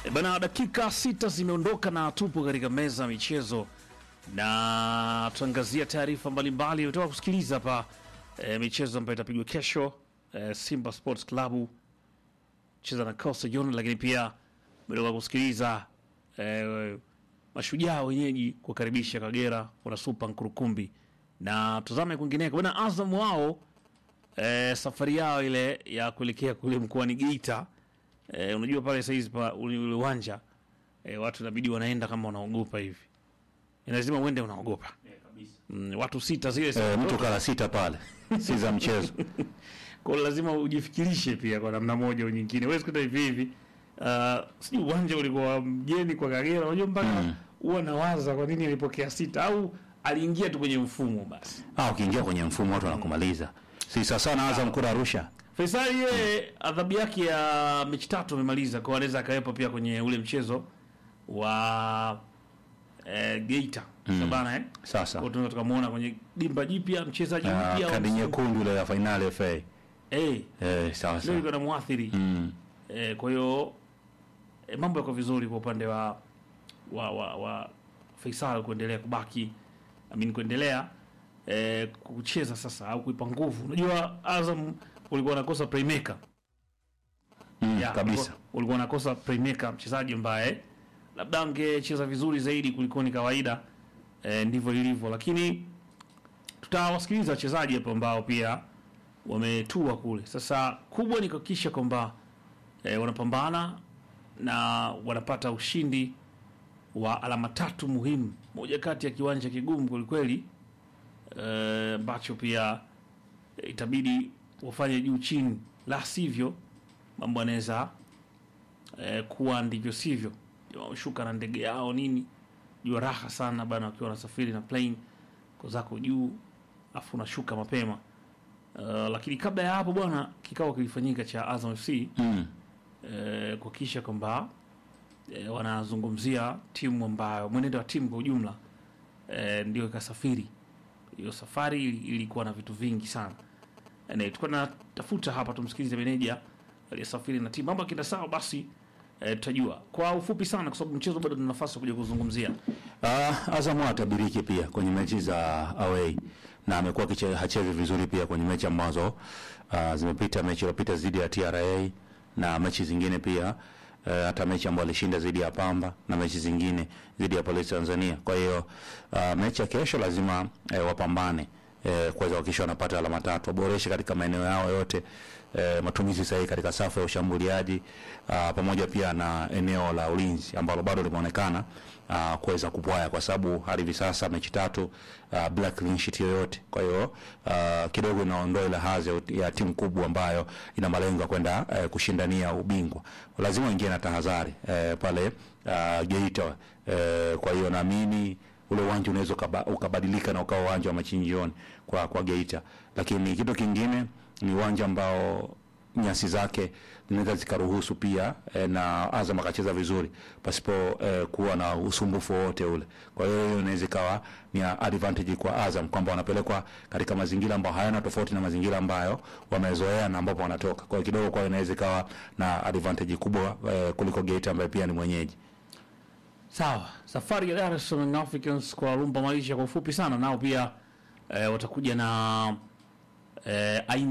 E bana, dakika sita zimeondoka na tupo katika meza ya michezo na tuangazia taarifa mbalimbali. Umetoka kusikiliza hapa e, michezo ambayo itapigwa kesho e, Simba Sports Club cheza na Coastal Union, lakini pia umetoka kusikiliza e, mashujaa wenyeji kuwakaribisha Kagera wana supa Nkurukumbi, na tuzame kwingineko bana, Azam wao e, safari yao ile ya kuelekea kule mkoani Geita e, unajua pale saizi pa ule ule uwanja e, watu inabidi wanaenda kama wanaogopa hivi, Ni lazima uende unaogopa mm, watu sita zile E, mtu kala sita pale si za mchezo. kwa hiyo lazima ujifikirishe pia kwa namna moja au nyingine. Huwezi kwenda hivi hivi. Uh, sijui uwanja ulikuwa mgeni kwa Kagera, unajua mpaka huwa nawaza kwa nini alipokea sita au aliingia tu kwenye mfumo basi. Ah, ukiingia kwenye mfumo watu wanakumaliza. Si sasa na Azam kura Arusha. Faisali yeye adhabu yake ya mechi tatu amemaliza, kwa anaweza akawepo pia kwenye ule mchezo wa eh, Geita mm. bana eh? Sasa. Kwa tunaweza tukamwona kwenye dimba jipya mchezaji Ah, mpya kadi wa- nyekundu ile ya finali FA. eh, Eh, sawa ndio sawa. iko na muathiri Mm. Eh, kwa hiyo eh, mambo yako vizuri kwa upande wa wa, wa, wa Faisal kuendelea kubaki amini kuendelea eh, kucheza sasa au kuipa nguvu. Unajua Azam ulikuwa unakosa playmaker Mm, Ya, kabisa. ulikuwa- ulikuwa unakosa playmaker, mchezaji ambaye labda angecheza vizuri zaidi kuliko ni kawaida eh, ndivyo ilivyo, lakini tutawasikiliza wachezaji hapo ambao pia wametua kule. Sasa kubwa ni kuhakikisha kwamba eh, wanapambana na wanapata ushindi wa alama tatu muhimu, moja kati ya kiwanja kigumu kwelikweli eh, ambacho pia eh, itabidi wafanye juu chini, la sivyo mambo yanaweza eh, kuwa ndivyo sivyo. Wameshuka na ndege yao nini, jua raha sana bana, wakiwa wanasafiri na plane ko zako juu, afu unashuka mapema. Uh, lakini kabla ya hapo bwana, kikao kilifanyika cha Azam FC Mm. eh, kuhakikisha kwamba eh, wanazungumzia timu ambayo mwenendo wa timu kwa ujumla eh, ndio ikasafiri. Hiyo safari ili- ilikuwa na vitu vingi sana. Eh, tulikuwa natafuta hapa, tumsikilize meneja aliyesafiri na timu. Mambo akienda sawa, basi eh, tutajua kwa ufupi sana, kwa sababu mchezo bado tuna nafasi ya kuja kuzungumzia. Uh, Azam atabiriki pia kwenye mechi za away na amekuwa akiche- hachezi vizuri pia kwenye mechi ambazo uh, zimepita, mechi iliyopita dhidi ya TRA na mechi zingine pia uh, hata mechi ambayo alishinda dhidi ya Pamba na mechi zingine dhidi ya Polisi Tanzania. Kwa hiyo uh, mechi ya kesho lazima uh, wapambane eh, kuweza kuhakikisha wanapata alama tatu, waboreshe katika maeneo yao yote eh, matumizi sahihi katika safu ya ushambuliaji ah, pamoja pia na eneo la ulinzi ambalo bado limeonekana ah, kuweza kupwaya kwa sababu hadi hivi sasa mechi tatu ah, bila clean sheet yoyote. Kwa hiyo ah, kidogo inaondoa ile hadhi ya- ya timu kubwa ambayo ina malengo ya kwenda eh, kushindania ubingwa. Lazima waingie na tahadhari eh, pale ah, Geita eh, kwa hiyo naamini ule uwanja unaweza ukaba- ukabadilika na ukawa uwanja wa machinjioni kwa kwa Geita, lakini kitu kingine ni uwanja ambao nyasi zake zinaweza zikaruhusu pia eh, na Azam akacheza vizuri pasipo eh, kuwa na usumbufu wowote ule. Kwa hiyo hiyo inaweza ikawa ni advantage kwa Azam kwamba wanapelekwa katika mazingira ambayo hayana tofauti na mazingira ambayo wamezoea na ambapo wanatoka. Kwa hiyo kidogo kwa inaweza ikawa na advantage kubwa eh, kuliko Geita ambaye pia ni mwenyeji. Sawa, safari ya Dar es Salaam Young Africans kwa Lumba Maisha kwa ufupi sana, nao pia eh, watakuja na eh, aina